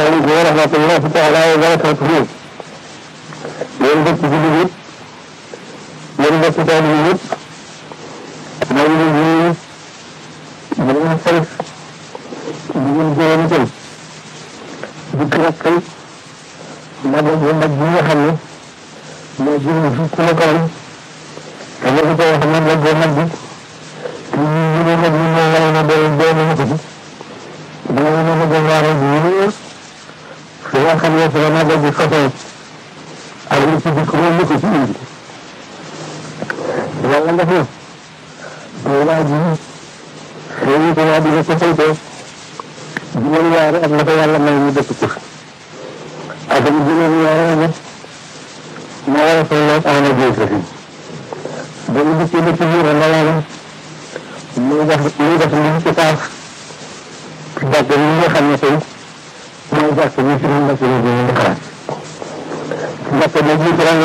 عليكم ورحمة الله تعالى وبركاته yéen dëkk bi yëpp yéen dëkk taal bi yëpp maa ngi leen di nuyu di leen sant di leen gërëm itam di kàttan magal bu mag bi nga xam ne moo jëm fi ku la kanam te nga ko wax magal bu mag bi te ñu ñu ne nag ñu moo war a doon doon na ko ci dama ne ma gën waa rek ñu fi nga xam ne fi la magal bi fasoo ak li ci dëkk moom ñu ko ci indi yàlla def na waa ji xëy na ko waa di ko saytoo juróom ñaari at la ko yàlla may ñu dëkk ko ak mu juróom ñaari at nag moo war a tolloog ana géej la fi ba mu dëkkee dëkk biir la yàlla muy def muy def li ci taaf ci jàkk yi nga xam ne tey mooy jàkk yi fi mu nekk nii dinañ xalaat jàkk ba jiitu rek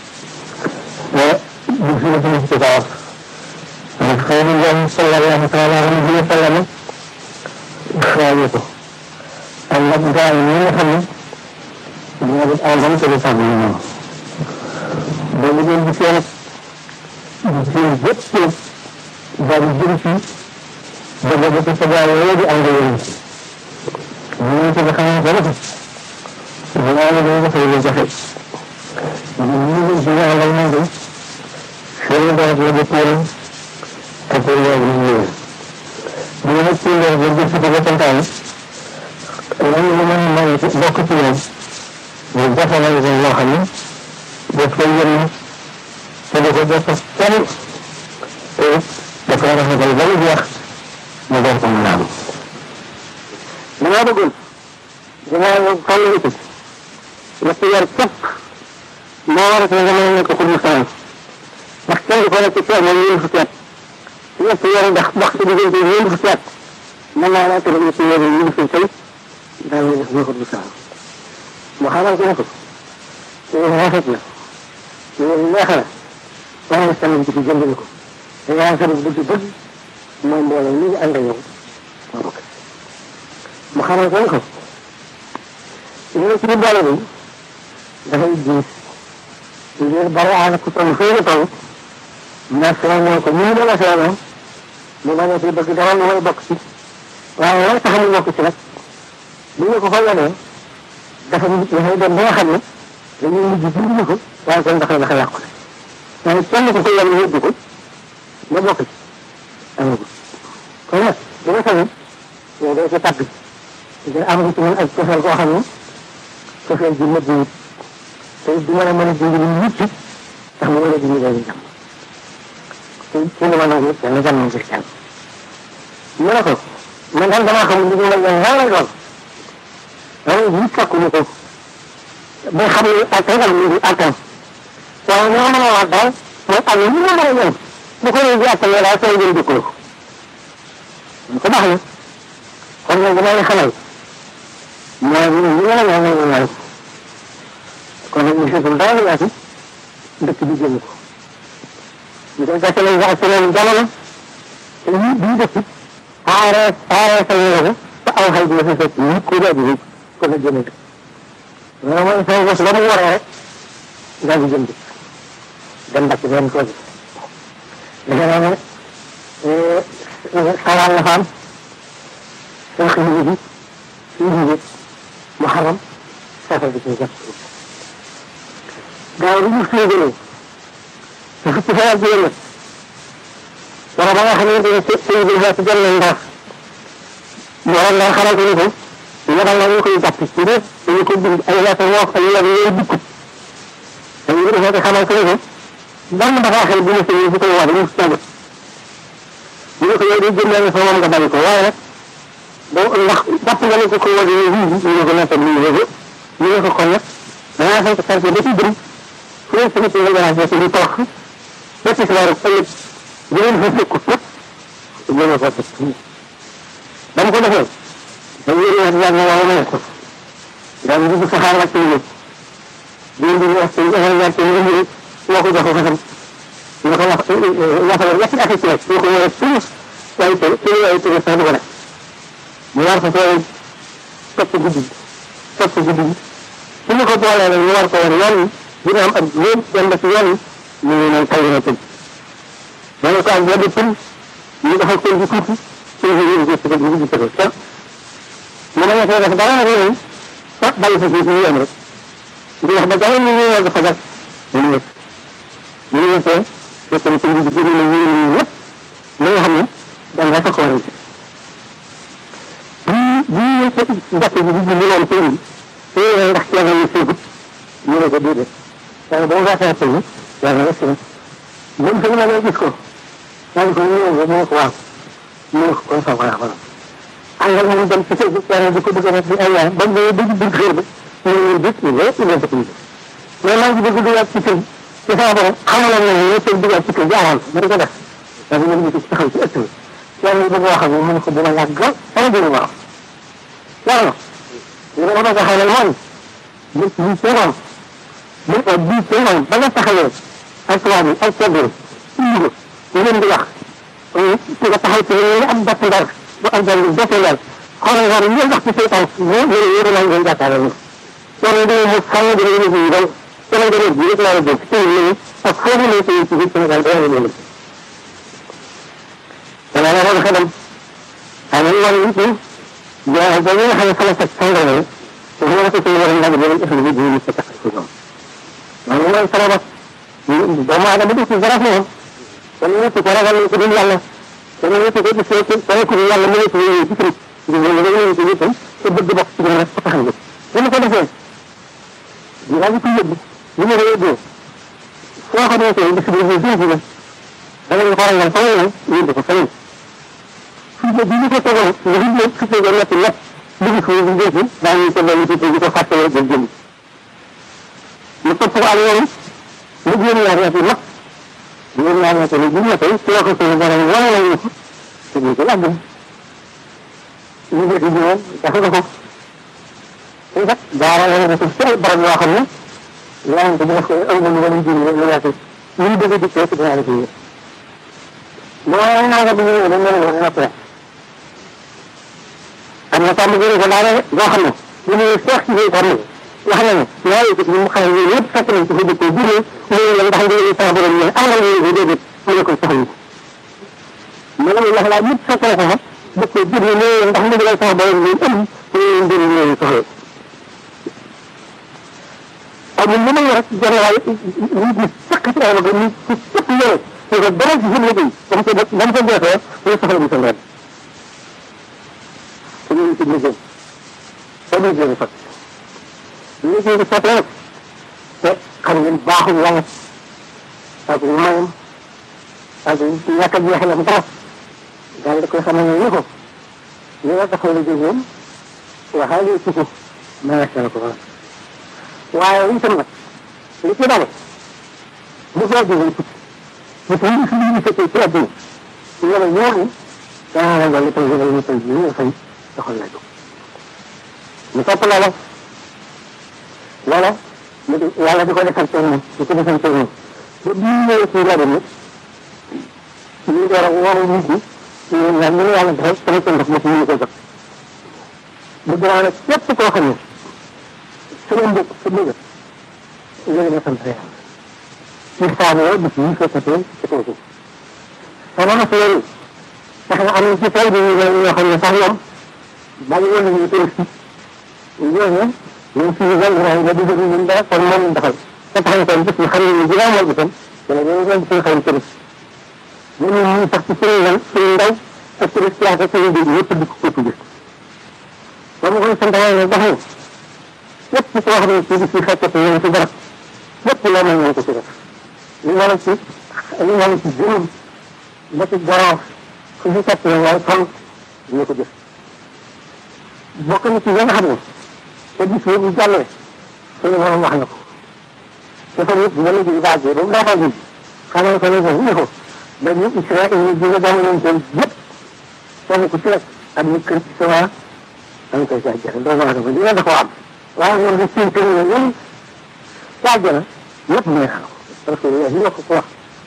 ne bu fi nekk ci taaf ndax xëy na ñoom sallallahu taala alayhi wa sallam xaaye ko ak nag gaa yi nga xam ne ñoo def àndam te du tàgg ñu ñoom ba mu doon di seen di seen bépp daal di jëm ci ba ba ko sa gaa yooyu di ànd yéen ci ñu ci nga xam ne ko nag dinaa la doon defee lu jafe ñu ñu ñu ci àndal moom de seen doon la di tuuram te pour loolu ñu ñëwee bu ñu ci leer ba jëf ci ba santaane lan la mën a may bokk ci ñoom ñu jafalal ko loo xam ne daf koy yëngu te du ko def kenn te da koy rafetal ba mu jeex mu door ko mu naan. damaa bëggoon dinaa toll ci ñetti weer képp moo war a nga mën a nekk pour mu saan ndax kenn du ko nekk ci ceeb moom ñeent fukki at ñetti weer ndax dox ci diggante ñeent fukki at mën naa laa tëral ñetti weer yi ñu fi tey daal di def nekkul bu saan mu xamal ko ne ko loolu rafet na loolu neex na waaye sànni ci jëndal ko te yaa ngi bëgg bëgg mooy mbooloo ñu ngi ànd ak yow moo bokk mu xamal ko ne ko li nga ci biir boole bi dafay diis ngir bari aana ku toll fii nga toll na seenoo ko ñu dama seenoo mu bañ a ci bëgg dara lu may bokk ci waaye lan tax mu bokk ci nag bu ñu ko fa yonee dafa dafay dem ba nga xam ne dañuy mujj dindi ko waaye kon dafa dafa yàqu waaye kenn ku ko yem yóbbu ko nga bokk ci amagu kon nag bu ma sañoon yow day ci tàgg nga am ci man ak cofeel koo xam ne cofeel ji nëbb wut te du mën a mën a dindi lu mucc tax mu mën a dindi loolu jàmm te ci li ma nangu kenn jàmm ngir kenn mu ne ko man daal damaa xam li ñu mel ne lan lay doon waaye ñu fekkuñu ko ba xam ne attan ak ñu attan waaye ñoo mën a wax daal mooy am ñu ma mën a ñëw bu ko ñëwee attan daal soo jëm dëkkoo ko ko baax na kon nag dama lay xamal mooy ñu ñu mën a ñëw ñu ñëw kon nag ñu seetul dara lu yaatu dëkk bi jënd ko ñu koy gàcce lañ wax ci leen jamono te ñu bii dëkk aaree aaree sa yére ba aw xay bi la fa fekk ñu ko daal di ko la jënd loolu mooy say bés ba mu waree rek daal di jënd dem ba ci benn koo ji dafa naa ne xalaat la fa am soo xëy bi fii bi mu xaram safar bi ci jàpp gaaw bi ñu xëy gënee te fukki fan ak juróom nag wala ba nga xamante ne sëñ bi dafa jël nañ ndax waroon naa xamal ko ni ko yabal na ñu koy jàpp ci biir dañu ko bind ay lettre yoo ay lettre yooyu dikk dañu ko defee xamal ko ni ko benn bataaxel bu mu sëñ bi koy wax mu tàgg ñu ne ko yow day jëndee sa moom nga bàyyi ko waaye nag boo ndax jàpp nga ne ko ko wàññi ñu ñu ne ko nekk ñu ne ko ñu ne ko kon nag dangaa fay ko sarfe ba ci bëri fu ne sama ci nga garaas ci di toog ba ci sa rek ëllëg jëleen fa fekk ko jëlee ko fekk ba mu ko defee ba ñu yëngu wax yàlla wala ma ko daal di dugg saxaar wàcc ñu ñu di wax ci ñu wax ci ñu ñu moo ko jox ko xam ñu ko wax waxal ñetti at ci rek ñu ko wara tous waaye te ci ay ci sax du ko def ñu war ko fay topp guddi topp guddi gi su ñu ko boolee nag ñu war ko war yoon yi dina am ak lépp dem ba ci yoon yi ñu ngi naan tàng na tëj dana ko am benn pën ñu defal pën bi tuuti pën bi ñu gis ko ñu gis ko ca mu ne ñettee def dara nag yooyu ah bàyyi fa fii ñu yem rek di wax ba dara ñu ñu war dafa gas ñu ñu ñu ñu te fekk na pën bi gën na ñu ñu yëpp li nga xam ne danga rek ko war a bii bii ko jàpp bi di ñu loon pën bi te ndax ci la ñu ségut ñu ne ko déedéet waaye ba mu gasee pën bi yàlla rek na moom fi ma ne gis ko daal ko ñëw nga mu ko waaw mu ne ko kon fa waaw waaw àngal moom dem ci kër gi yàlla di ko bëgg a def di ay yaay ba mu dugg dugg xër ba ñu ne bit ñu ne ñu ne dëkk bi mais maa ngi bëgg dugaat ci kër ci sama borom xamaloon na ne tey dugaat ci kër gi amoon ma di ko def daal ñu ngi taxaw ci ëtt bi yàlla bëgg wax ak moom mu ne ko dina yàgg lool sama dina waaw yàlla li ma bëgg a xamal mooy bés bii teewoon bés bii teewoon ba nga taxawee ak tubaab yi ak ceddo yi indi ko ñu leen di wax ci nga taxaw ci ñu am bàtt ndar bu am benn bett ndar xoolal xoolal ñu wax ci seytaan moo ñu ne yéen a ngeen jàkkaarloo ñu loolu dina mu xam dina ñu ñu dal sama gënal bi rek laa la dégg ci ñu ak foofu lay tey ci biir Sénégal dara ñu leen dana la xool xelam xam nga war nit ñi ja ba ñu xam ne sama fekk sangal na te ñu la ko ci war a nag ñu def ñu ñu ci tax ci ñoom loolu mooy sama bopp doomu aadama du ci dara moom kon ñëpp ko ragal ko dul yàlla kon ñëpp ko gis ko ko ko yàlla mu nekk ñu ci kër ñu ñu ñu ñu ñu te bëgg bokk ci rek ko taxal ñu ko defee ñu daal ko yóbbu ñu ma yóbbu soo ko defee bis bi ñu jëf la da nga ko ragal fa ñu ñu ko fa ñu fi ñu bi ñu ko tegoon ñu ñu ci ko nekk lépp dugg ko ñu jëf da ñu ko dolli ci ko fàtte rek jëm mu topp ko ak yoon mu génn ñaar ñaar yi mag génn ñaar ñaar yi bu ñu tey ci la ko suñu borom wane nañu ko te ñu ko yàgg ñu def ci ñoom dafa ko ko te kat daara la ne ko ci ay barab yoo xam ne yaa ngi ko def ko ay lu wala jiw lu yaatu ñu bëgg di ko ci daara ji mooy naa nga bi ñu dañ leen wax na ko am na tàmm gëre ko daara boo xam ne ñu ne seex ci ko ne wax na ne ñaari ko mu xam ne yëpp fekk nañ ko fi dëkk bi mu ne la ndax ngeen sa borom ñu am na ñu ko déedéet mu ne ko soxla mu ne la la yëpp fekk na ko fa dëkk bi ne ne ndax ndigal sa borom ñu am ñu mbir ñu soxla amul lu may rek jël waay nit ñi fekk ci ay loxo nit ci cëpp yore te ko dara ci seen liggéey comme que dam ko defee ñu soxla bu seen ren te ñu ci liggéey te ñu jéem fekk liggéey bi sottee nag te xam ngeen baaxul yàlla ak mayam ak ñàkk a jeexalam dara daal di koy xamal ne ni ko li nga taxaw liggéey moom waxaale ci ko mayasal ko waaye itam nag li ci dale bu soo jógee tukki bu ko indi suñu ñu fekkee ci àdduna su yore ñooñu danaa la dolli tey yore ñu tey ñu ñu fay doxal la jóg ñu topp loola loola mu di yàlla di ko defal tey moom di ko defal tey moom ba bii ñëwee ci rajo bi ñu door a woo nit ñi ñu ñaan ñu yàlla defal sama cënd ma ci ñu ko jot bu dinaa nag képp koo xam ne sama mbokk sa bëgg yéen a sant yàlla ci saa yoo bis yi fekkatee ci kaw suuf sama na seen tax na am na ci tey bi ñoo xam ne sax ñoom bàyyi woon nañu touriste ñooñu ñoom fii wàll raay nga dugg ñun dara kon moom defal te tax na kon bis ñu xam ne ñu ginnaaw mooy itam dana ñoo ñoom suñu xarit touriste ñun ñu sax ci suñu lan suñu ndaw ak touriste yaa ko suñu dégg yëpp di ko ko gis ba mu koy sant yàlla dafa lépp koo xam ne ci bis yi fekkate ñoom ci dara lépp loo mën nañ ko ci def li nga ci li nga ci juróom ba ci garaaw fu fi fekk la waaye kon ñu ko jëf bokk na ci yi nga xam ne te bis boobu jàllee suñu borom wax na ko te fa nit nga liggéey baaj ba mu daataa ji xamal ko ne ko ne ko ba ñu Israël ñu ji nga jamonoon seen yëpp kenn ku ci rek ak ñu kër ci sama da nga koy jaajëfal doo mën a ko dina da koo am waaye ñoom di seen kër yi ñoom caajana yëpp neex na parce que li nga ko ko wax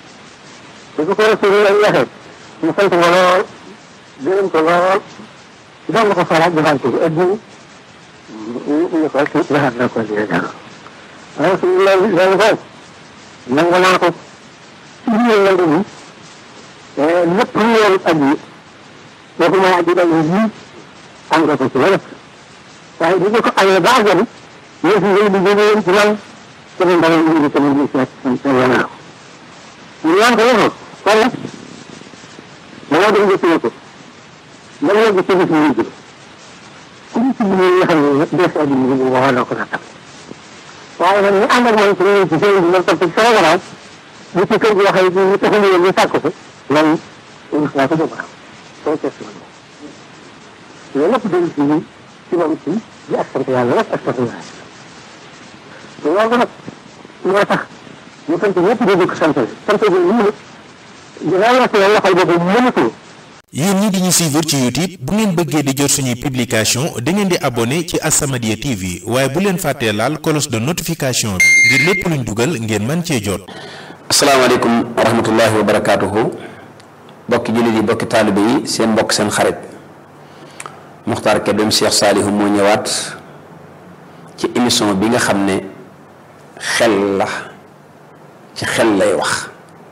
bu ko ko Rasulullah waxee mu sant ko lool gërëm ko lool doon na ko faral defal ko addi ñu ko ci waxaat na ko ci dara waaye su loolu loolu ko nangu naa ko ci biir nangu ni lépp lu yoon ak yi boobu mooy aji dal yi am nga ko ci wala waaye bu ko amee ba àggal ñoo fi ngay liggéey leen ci lan ci la ndawal indi sama bi seet sa yanaaw ñu naan ko waxoo kon nag dañoo dem jëfee ko ba yegg ci bis ñu jëm ku ñu ci liggéey nga xam ne des at yi ñu waxoo na ko nattam waaye nag ñu ànd ak man ci ñoom ci seen bi man topp ci sama gannaaw bu ci kër gi waxee ñu taxawu leen ñu sàkk ko loolu rus naa ko dama soo test man loolu lépp dañ ci ci moom ci di ak sant yàlla rek ak sant yàlla loolu nag moo tax ñu sant ñëpp di ko sant sant bi ñu ne dinaa la la loxol boobu mënatul yéen ñi di ñu suivre ci YouTube bu ngeen bëggee di jot suñuy publication da ngeen di abonné ci As-Samadiyya TV waaye bu leen fàttee laal cloche de notification bi ngir lépp luñ dugal ngeen mën cee jot. asalaamaaleykum wa rahmatullahi wa barakaatuhu bokki jullit yi bokki taalibe yi seen mbokk seen xarit Muxtaar Kébem Cheikh Saalihu moo ñëwaat ci émission bi nga xam ne xel la ci xel lay wax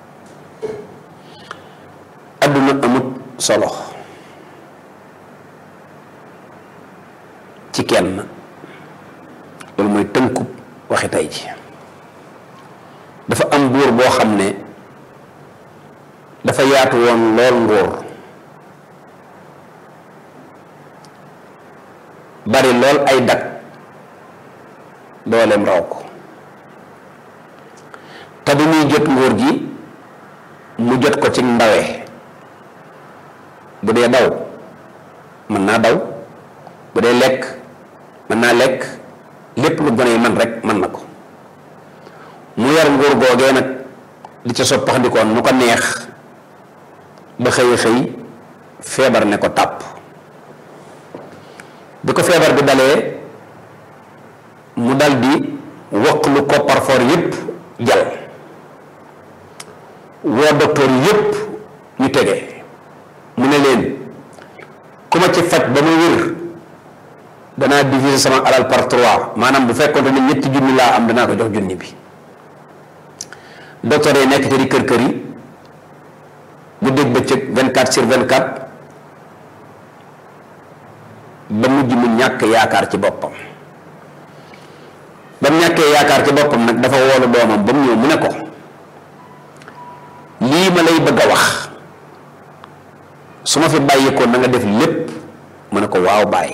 adduna amut solo ci kenn loolu mooy tënkub waxi tey ji dafa am buur boo xam ne dafa yaatu woon lool nguur bari lool ay dak dooleem raw ko te bu muy jot nguur gi mu jot ko ci ndawe bu dee daw mën naa daw bu dee lekk mën naa lekk lépp lu gone yi man rek mën na ko mu yar nguur googee nag di ca soppaxndikoon nu ko neex ba xëy xëy feebar ne ko tàpp bi ko feebar bi dalee mu dal di wokk lu ko parfor yépp jal woo docteur yépp ñu tege mu ne leen ku ma ci faj ba ma wér danaa diviser sama alal par trois maanaam bu fekkoon ne ñetti junni laa am danaa ko jox junni bi docteur yi nekk te di kër kër yi bu dégg bëccëg vingt quatre sur vingt quatre ba mujj mu ñàkk yaakaar ci boppam ba mu ñàkkee yaakaar ci boppam nag dafa woolu doomam ba mu ñëw mu ne ko lii ma lay bëgg a wax su ma fi bàyyi ko na nga def lépp mu ne ko waaw bàyyi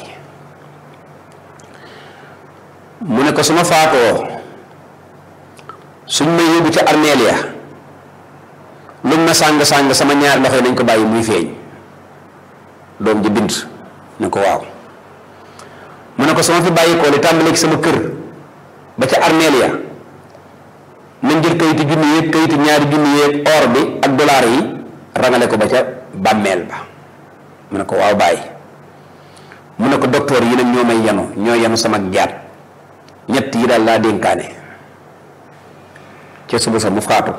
mu ne ko su ma faatoo suñ ma yóbbu ca armeel ya luñ ma sàng-sàng sama ñaari loxo yi nañ ko bàyyi muy feeñ doom ji bind ne ko waaw mu ne ko su ma fi bàyyi ko li tàmbalee ci sama kër ba ca armeel ya nañ jël kayitu junni yeeg kayitu ñaari junni yeeg or bi ak dollar yi rangale ko ba ca bàmmeel ba mu ne ko waaw bàyyi mu ne ko docteur yi nag ñoo may yanu ñoo yanu sama jaat ñett yi daal laa dénkaane ca suba sa mu faatu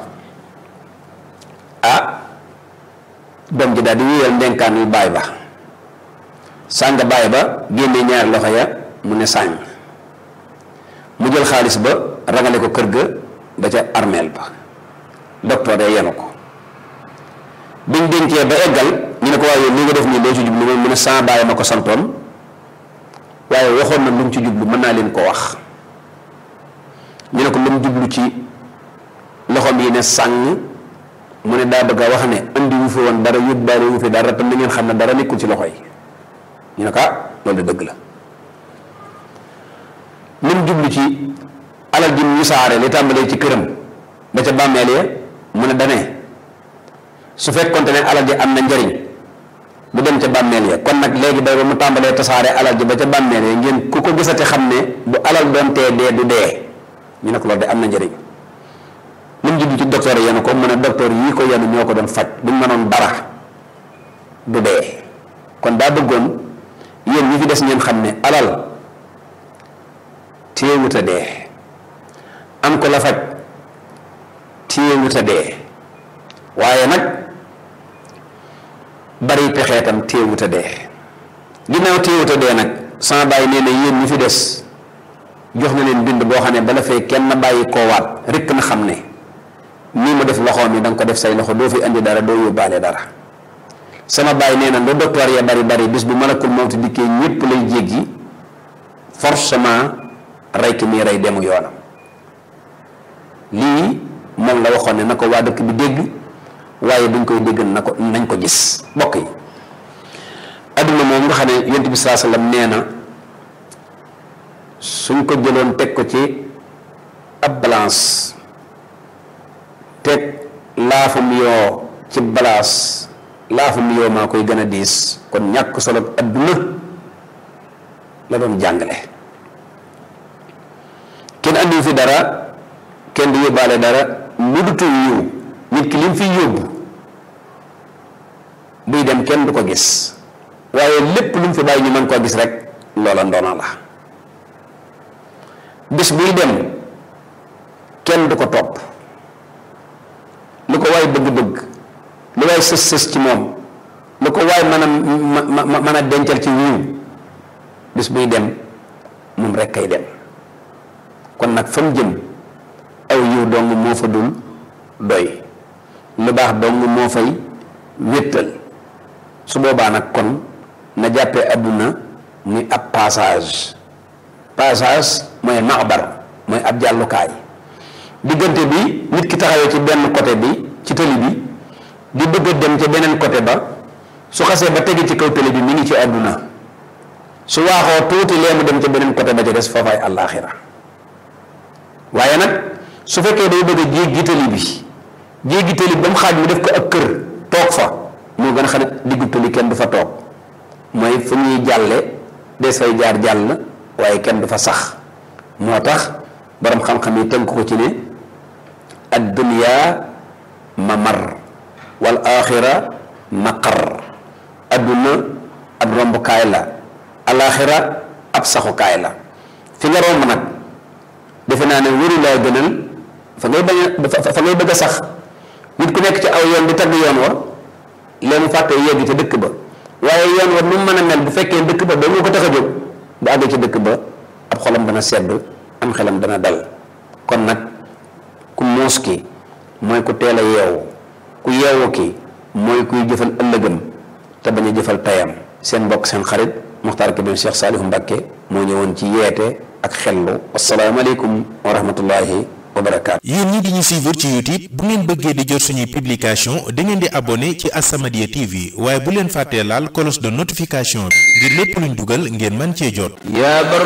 ah doom ji daal di wéyal ndenkaan yu baay ba sàng baay ba génne ñaari loxo ya mu ne sàng mu jël xaalis ba rangale ko kër ga ba ca armeel ba docteur ya yenu ko biñ dénkee ba eggal ñu ne ko waaye li nga def nii doo ci jublu moom mu ne sama baay ma ko santoon waaye waxoon na lu mu ci jublu mën naa leen ko wax ñu ne ko lu mu jublu ci loxoom yi ne sàng mu ne daa bëgg a wax ne andi wu fi woon dara yóbbaale wu fi dara tam na ngeen xam ne dara nekkul ci loxo yi ñu ne ko ah loolu de dëgg la lu mu jublu ci alal ji mu saare li tàmbalee ci këram ba ca bàmmeel ya mu ne dane su fekkonte ne alal ji am na njariñ du dem ca bàmmeel ya kon nag léegi bay ba mu tàmbalee tasaare alal ji ba ca bàmmeel ya ngeen ku ko gisate xam ne bu alal doon tee dee du dee ñu ne ko loolu de am na njariñ lu mu jublu ci docteur yi yenu ko mu ne docteur yii ko yenu ñoo ko doon faj buñ mënoon dara du dee kon daa bëggoon yéen ñi fi des ngeen xam ne alal téewut a dee am ko la faj téewut a dee waaye nag bari pexeetam téewut a dee ginnaaw téewut a dee nag sama bàyyi nee na yéen ñi fi des jox na leen bind boo xam ne bala fee kenn bàyyi koo waat rekk na xam ne nii mu def loxoom yi da nga ko def say loxo doo fi indi dara doo yóbbaale dara sama bàyyi nee na lu docteur ya bari bari bis bu malakul mawti dikkee ñépp lay jéggi forcément rey ki muy rey demu yoonam lii moom la waxoon ne na ko waa dëkk bi dégg waaye duñ koy dégg na ko nañ ko gis mbokk yi adduna moom nga xam ne yonent bi saa sallam nee na suñ ko jëloon teg ko ci ab balance teg laafum yoo ci balance laafum yoo maa koy gën a diis kon ñàkk solo adduna la doon jàngale kenn andiwu fi dara kenn du yóbbaale dara lu dutul yiw nit ki lim fi yóbbu buy dem kenn du ko gis waaye lépp lu mu fi bàyyi ñu mën koo gis rek loola ndono la bis buy dem kenn du ko topp lu ko waay bëgg-bëgg lu waay sës-sës ci moom lu ko waay mën a mën a dencal ci wiiw bis buy dem moom rek kay dem kon nag fa mu jëm aw yiw dong moo fa dul doy lu baax dong moo fay wéttal su boobaa nag kon na jàppee adduna ni ab passage passage mooy maxbar mooy ab jàllukaay diggante bi nit ki taxawee ci benn côté bi ci tëli bi di bëgg a dem ca beneen côté ba su xasee ba tege ci kaw tëli bi mi ngi ci adduna su waaxoo tuuti lee mu dem ca beneen côté ba ca des foofaay àllaaxira waaye nag su fekkee day bëgg a jéggi tëli bi jéggi tëli ba mu xaaj mu def ko ak kër toog fa moo gën a xam ne diggu tëli kenn du fa toog mooy fu ñuy jàlle des fay jaar jàll waaye kenn du fa sax moo tax borom xam-xam yi tënk ko ci ne ad dunya mamar wal axira maqar adduna ab rombukaay la alaxira ab saxukaay la fi nga romb nag defe naa ne wëru laa gënal fa ngay bañ a fa ngay bëgg a sax nit ku nekk ci aw yoon di tagg yoon wa lee mu fàtte yegg ca dëkk ba waaye yoon wa nu mu mën a mel bu fekkee dëkk ba doo nga ko tax a jóg bu àggee ci dëkk ba ab xolam dana sedd am xelam dana dal kon nag ku muus ki mooy ku teel a yeewu ku yeewu ki mooy kuy jëfal ëllëgam te bañ a jëfal tayam seen mbokk seen xarit Muxtaar Kébé Cheikh Saalihu Mbakke moo ñëwoon ci yeete ak xellu asalaamaaleykum wa rahmatullahi wa barakaatu. yéen ñi di ñu suivre ci YouTube bu ngeen bëggee di jot suñuy publication da ngeen di abonné ci As-Samadiyya TV waaye bu leen fàttee laal cloche de notification bi ngir lépp luñ dugal ngeen mën cee jot. yaa bar